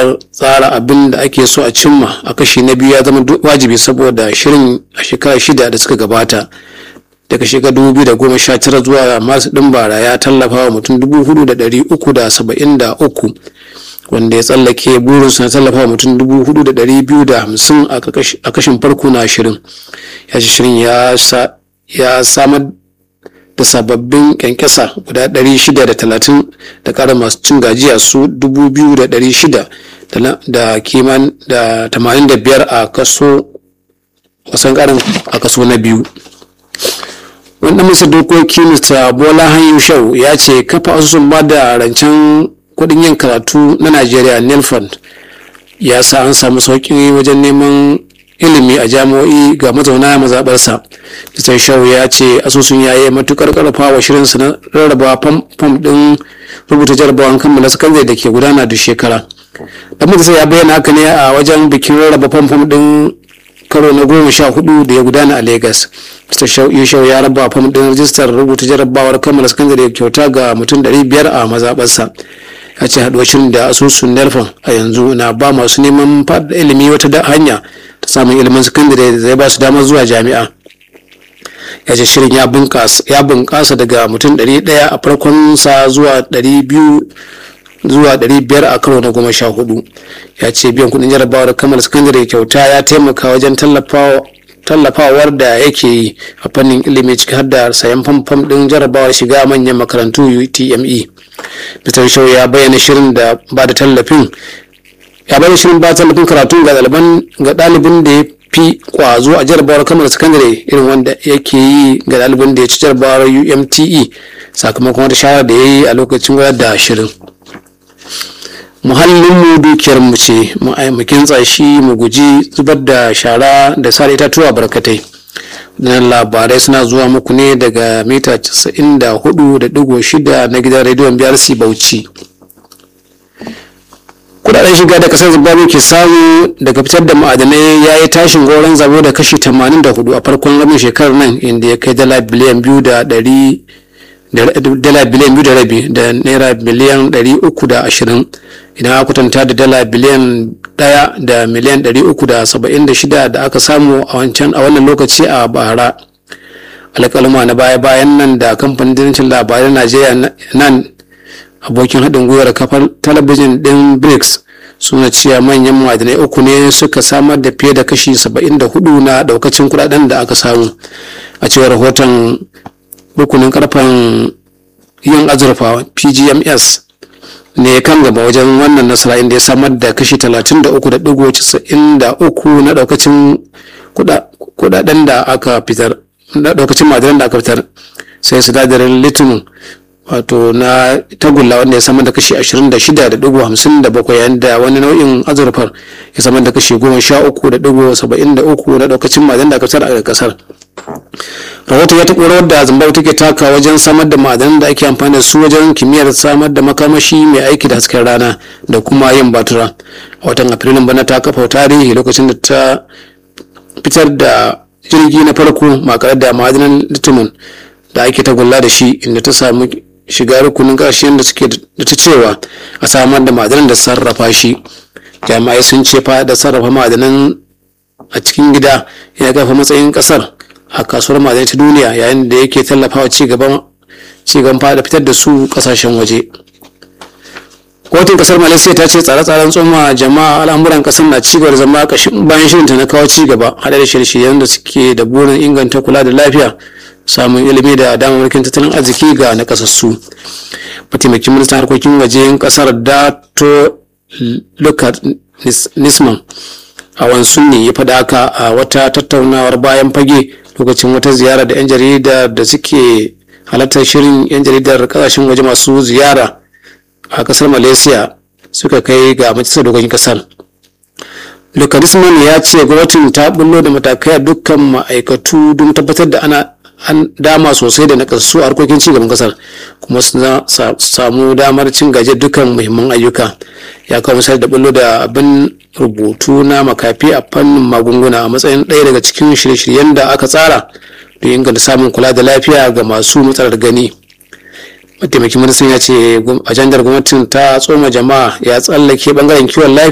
tsara abin da ake so a cimma a kashi na biyu ya zama wajibi saboda shirin a shekara shida da suka gabata daga shekarar dubu biyu da goma sha tara zuwa masu ɗin bara ya tallafa wa mutum dubu hudu da ɗari uku da saba'in da uku wanda ya tsallake burinsu na tallafa wa mutum dubu hudu da ɗari biyu da hamsin a kashin farko na shirin ya ce shirin ya samar da sababbin kyankyasa guda 630 da ƙara masu cin gajiya su 2,600 da kiman da 85 a kaso wasan ƙarin a kaso na biyu wanda masa dokoki mr bola hanyu shau ya ce kafa asusun ba da rancen kuɗin yin karatu na najeriya nelfund ya sa an samu sauƙi wajen neman ilimi a jami'o'i ga mazauna mazaɓarsa mr shau ya ce asusun ya yi matukar karfa wa shirinsa na rarraba fam ɗin rubuta jarabawan kammala sakandare da ke gudana duk shekara dan majalisa ya bayyana haka ne a wajen bikin rarraba fam fam ɗin karo na goma sha hudu da ya gudana a lagos mr shau ya raba fam ɗin rajistar rubuta jarabawar kammala sakandare kyauta ga mutum ɗari biyar a mazaɓarsa ya ce haɗuwar shirin da asusun nelfon a yanzu na ba masu neman faɗa ilimi wata hanya ta samun ilimin sakandare da zai ba su damar zuwa jami'a ya ce shirin ya bunƙasa daga mutum 100 a farkon sa zuwa 200 zuwa 500 a karo na goma sha hudu ya ce biyan kudin jarabawar kammala sakandare kyauta ya taimaka wajen tallafawar da yake yi a fannin ilimi ciki har da sayan famfam din jarabawar shiga manyan makarantu utme Mr. Show ya bayyana shirin da ba da tallafin ya bayyana shirin ba tallafin karatu ga ɗaliban ga ɗalibin da ya fi kwazo a jarabawar kamar sakandare irin wanda yake yi ga ɗalibin da ya ci jarabawar UMTE sakamakon wata shawara da ya yi a lokacin gudanar da shirin. muhallinmu dukiyarmu ce mu kintsa shi mu guji zubar da shara da sare itatuwa barkatai nan labarai suna zuwa muku ne daga mita 94.6 na gidan rediyon brc bauchi kudaden shiga da kasar zimbabwe ke samu daga fitar da ma'adanai ya yi tashin goron zabo da kashi 84 a farkon rabin shekarar nan inda ya kai dala biliyan biyu da dari dala biliyan biyu da rabi da naira miliyan ɗari uku da ashirin idan aka kwatanta da dala biliyan ɗaya da miliyan ɗari uku da saba'in da shida da aka samu a wancan a wannan lokaci a bara alƙalma na baya bayan nan da kamfanin dinancin labarai najeriya nan abokin haɗin gwiwar kafar talabijin ɗin brics suna cewa manyan ma'adanai uku ne suka samar da fiye da kashi saba'in da hudu na ɗaukacin kuɗaɗen da aka samu a cewar rahoton rukunin karfen yin azurfa pgms ne kan gaba wajen wannan nasara inda ya samar da kashi 33.93 na daukacin kudaden da aka fitar na daukacin madaran da aka fitar sai sinadarin litinin wato na tagulla wanda ya samar da kashi 26.57 yayin da wani nau'in azurfar ya samar da kashi 13.73 na daukacin madaran da aka fitar a kasar rahoton ya taɓa rawar da zimbabwe take taka wajen samar da ma'adanan da ake amfani da su wajen kimiyyar samar da makamashi mai aiki da hasken rana da kuma yin batura a watan afrilun bana ta kafa tarihi lokacin da ta fitar da jirgi na farko makarar da ma'adanan litimin da ake tagulla da shi inda ta samu shiga rukunin ƙarshen da suke da ta cewa a samar da ma'adanan da sarrafa shi jami'ai sun ce fa da sarrafa ma'adanan a cikin gida ya kafa matsayin ƙasar a kasuwar ma'adanai ta duniya yayin da yake tallafawa cigaban cigaban fada fitar da su kasashen waje kotun kasar malaysia ta ce tsare-tsaren tsoma jama'a al'amuran kasar na cigaba da zama kashin bayan shirinta na kawo cigaba haɗe da shirye-shiryen da suke da burin inganta kula da lafiya samun ilimi da damarmakin tattalin arziki ga nakasassu mataimakin ministan harkokin wajen kasar dato lukat nisman a wansu ne ya faɗa haka a wata tattaunawar bayan fage lokacin wata ziyara da 'yan jarida da suke halartar shirin 'yan jaridar kasashen waje masu ziyara a kasar malaysia suka kai ga majalisar dokokin kasar lukarisman ya ce gwamnatin ta bullo da matakai a dukkan ma'aikatu don tabbatar da ana an dama sosai da nakasassu a harkokin cigaban kasar kuma su samu damar cin gajiyar dukkan muhimman ayyuka ya kawo misali da bullo da abin rubutu na makafi a fannin magunguna a matsayin ɗaya daga cikin shirye-shiryen da aka tsara don inganta samun kula da lafiya ga masu matsalar gani mataimakin ministan ya ce ajandar gwamnatin ta tsoma jama'a ya tsallake bangaren kiwon lafiya